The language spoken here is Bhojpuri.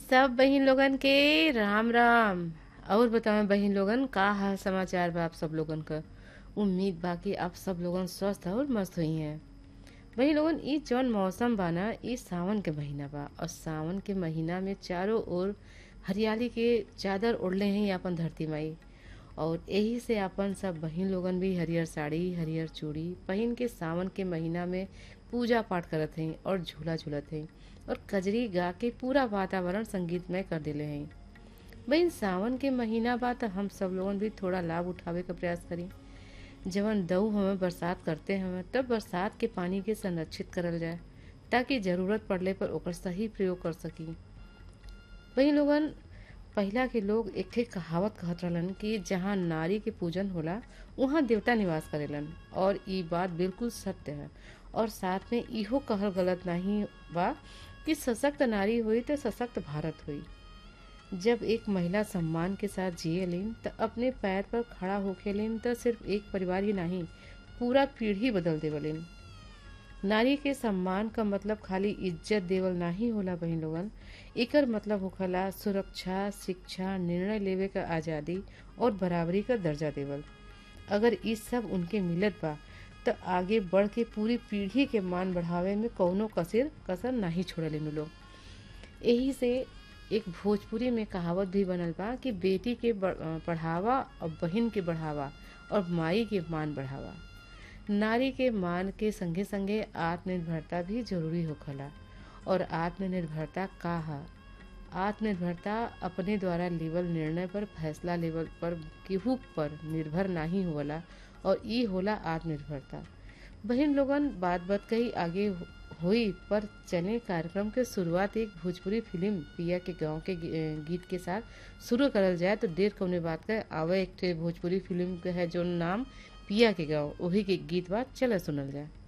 सब बहिन लोगन के राम राम और बताओ बहिन लोगन का हाल समाचार बा आप सब लोगन का उम्मीद बा कि आप सब लोगन स्वस्थ और मस्त हुई हैं बहिन लोगन ई जौन मौसम बा ना ई सावन के महीना बा और सावन के महीना में चारों ओर हरियाली के चादर ओढ़ले हैं अपन धरती माई और यही से अपन सब बहिन लोगन भी हरियर साड़ी हरियर चूड़ी पहन के सावन के महीना में पूजा पाठ करत हैं और झूला झूलत हैं और कजरी गा के पूरा वातावरण संगीतमय कर देले हैं बहन सावन के महीना बा त हम सब लोगन भी थोड़ा लाभ उठावे का प्रयास करी जवन दऊ हमें बरसात करते हमें तब बरसात के पानी के संरक्षित करल जाए ताकि जरूरत पड़ले पर ओकर सही प्रयोग कर सकी वही लोगन पहिला के लोग एक ठे कहावत कहत रहलन कि जहाँ नारी के पूजन होला वहाँ देवता निवास करेलन और ई बात बिल्कुल सत्य है और साथ में इहो कहल गलत नहीं बा कि सशक्त नारी हुई तो सशक्त भारत हुई जब एक महिला सम्मान के साथ जिए लेन तो अपने पैर पर खड़ा होके लेन तो सिर्फ एक परिवार ही नहीं पूरा पीढ़ी बदल देवलेन नारी के सम्मान का मतलब खाली इज्जत देवल नहीं होला बहन लोगन एकर मतलब होखला सुरक्षा शिक्षा निर्णय लेवे का आज़ादी और बराबरी का दर्जा देवल अगर ई सब उनके मिलत बा तो आगे बढ़ के पूरी पीढ़ी के मान बढ़ावे में कौनो कसर कसर नहीं छोड़ले नु लोग यही से एक भोजपुरी में कहावत भी बनल बा कि बेटी के बढ़ावा और बहन के बढ़ावा और माई के मान बढ़ावा नारी के मान के संगे संगे आत्मनिर्भरता भी जरूरी होखला और आत्मनिर्भरता का है आत्मनिर्भरता अपने द्वारा लेवल निर्णय पर फैसला लेवल पर केहू पर निर्भर नहीं होला और ई होला आत्मनिर्भरता बहन लोगन बात बात कही आगे हुई पर चले कार्यक्रम के शुरुआत एक भोजपुरी फिल्म पिया के गांव के गीत के साथ शुरू करल जाए तो देर कौने बात का आवे एक भोजपुरी फिल्म के है जो नाम पिया के गांव वही के गीत बात चला सुनल जाए